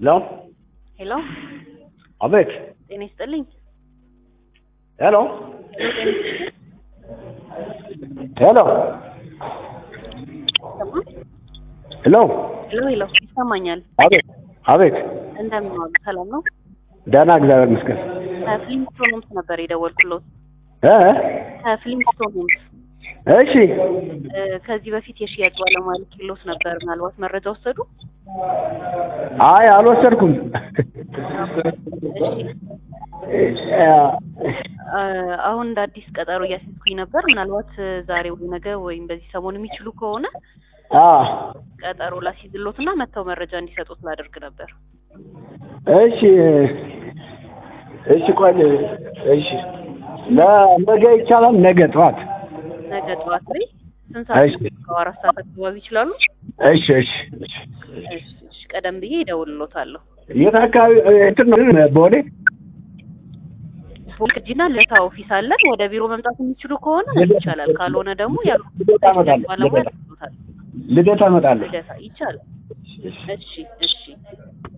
ሄሎ ሄሎ አቤት ጤና ይስጥልኝ። ሄሎ ሄሎ ጤና ይስጥልኝ። ሄሎ ይሰማል? ሄሎ ሄሎ ሄሎ ይሰማኛል። አቤት አቤት እንደምን ዋሉ? ሰላም ነው? ደህና እግዚአብሔር ይመስገን ከፍሊንስቶን ሆምስ ነበር የደወልኩሎት። እ ከፍሊንስቶን ሆምስ እሺ እ፣ ከዚህ በፊት የሽያጭ ባለሙያ ልኬሎት ነበር። ምናልባት መረጃ ወሰዱ? አይ አልወሰድኩም እሺ እ፣ አሁን እንደ አዲስ ቀጠሮ እያስያዝኩኝ ነበር። ምናልባት እ፣ ዛሬ ወይ ነገ ወይም በዚህ ሰሞን የሚችሉ ከሆነ አ ቀጠሮ ላስይዝሎት እና መጥተው መረጃ እንዲሰጡት ላደርግ ነበር። እሺ እሺ ቆይ እሺ ለነገ ይቻላል ነገ ጠዋት ነገ ጠዋት ላይ ስንት ሰዓት? እሺ አራት ሰዓት አካባቢ ይችላሉ? እሺ እሺ እሺ እሺ፣ እሺ፣ ቀደም ብዬ እደውልሎታለሁ። የት አካባቢ እንትን ነው ቦሌ ቦልክጂና ለታ ኦፊስ አለን። ወደ ቢሮ መምጣት የሚችሉ ከሆነ ይቻላል፣ ካልሆነ ደግሞ ያሉ ልደታ እመጣለሁ ባለሙያ ልደታ ልትሉታል። ልደታ እመጣለሁ ልደታ ይቻላል። እሺ፣ እሺ